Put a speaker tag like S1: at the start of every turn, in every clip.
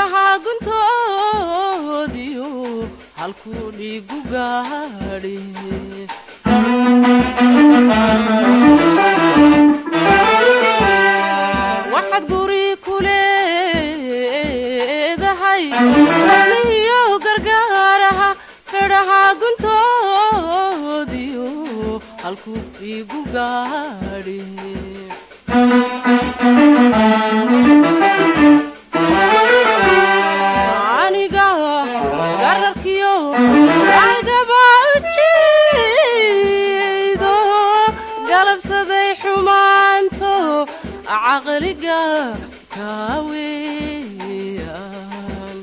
S1: fedhaha guntoodiyo halkuu dhiigu gaadhe waxaad guri ku leedahay wadnihiyo gargaaraha fedhaha guntoodiyo halkuu dhiigu gaadhe aniga gararkiyo agaba ujeedo galabsaday xumaanto caqliga kaaweyan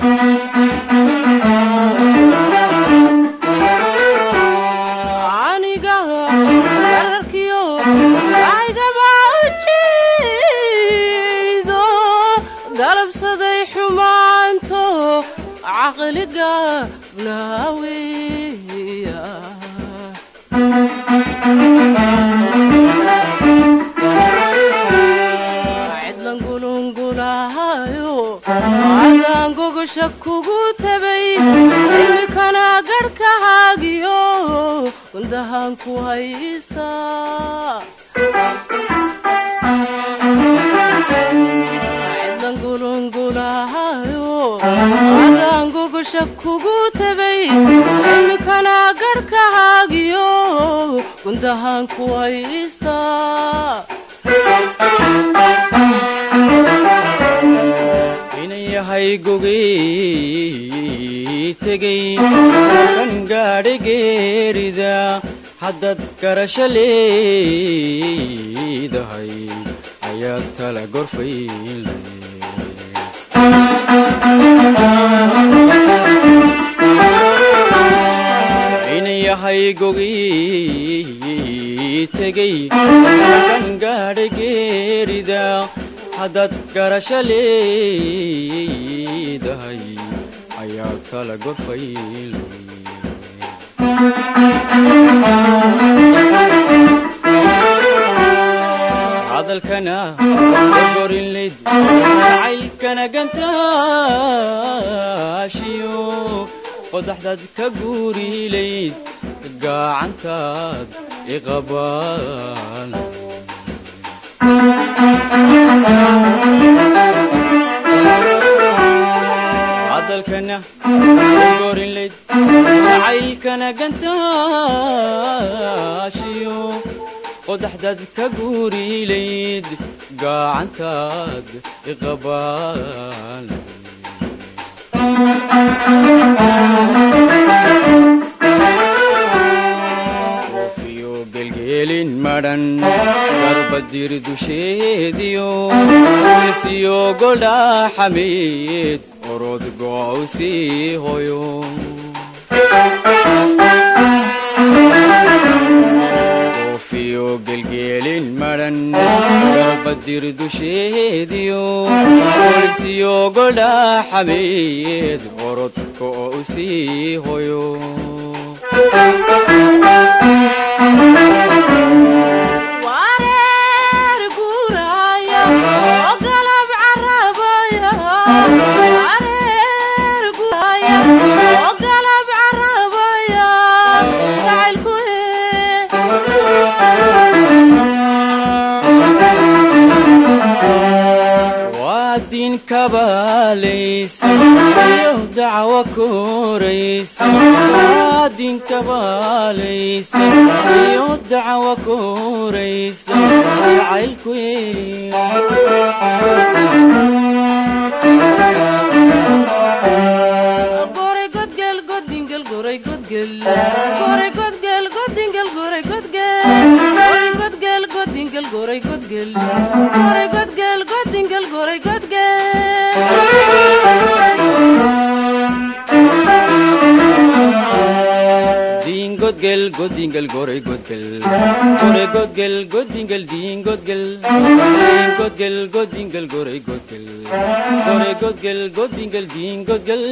S1: aniga gararkiyo agaba ujeedo galabsaday xumaanto caqliga naaweya cidlan gulungulahayo adaan gogosha kugu tabay imikana garhkahaagiyo gundahaan ku haysta cidlan gulungulahayo adaan gogosha kugu tabay imikana garhkahaagiyo gundahaan ku haysta
S2: inan yahay gogey tegey kan gaadhay geerida haddaad garasho leedahay ayaad tala gorfayle inan yahay gogey tegey kan gaadhay geerida haddaad garasho leedahay ayaad tala gorfayle hadalkana gorgorinlid jacaylkana gantaashiyo qodaxdaad ka guurilayd gacantaad iqabaan hadalkana gorgorinlayd jacaylkana gantaashiyo qodaxdaad ka guurilayd gacantaad iqabaan oofiyo gelgeelin madhan garbadir dusheediyo wilsiyo goldhaxameed orod go'awsii hoyo oofiyo gelgeelin madhan garbadir dusheediyo wilsiyo goldhaxameed orod go'awsii hoyo
S1: wareer guuraya oo galab carabaya wareer guuraya oo galab carabaya jacaylku
S2: waa diin kabaalaysa iyo dacwo koraysa waa diin kabaalaysa iyo dacwo koraysa jacaylku
S1: goray godgel godingel goray godgel goray godgel godingel goray godgel goray godgel godingel goray godgel goray godgel godingel goray godgel
S2: diin godgel godingel goray godgel goray godgel godingel diin godgel diin godgel godingel goray godgel goray godgel godingel diin godgel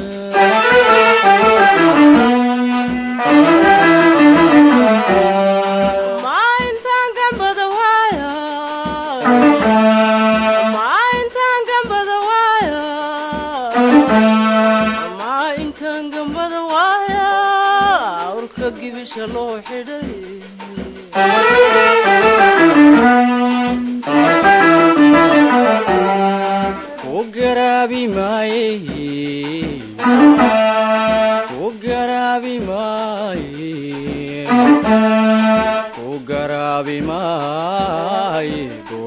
S1: ma intaan gambada waaya ma intaan gambada waaya dusha loo xidhay
S2: ku garaabi maaye ku garaabi maaye ku garaabi maaye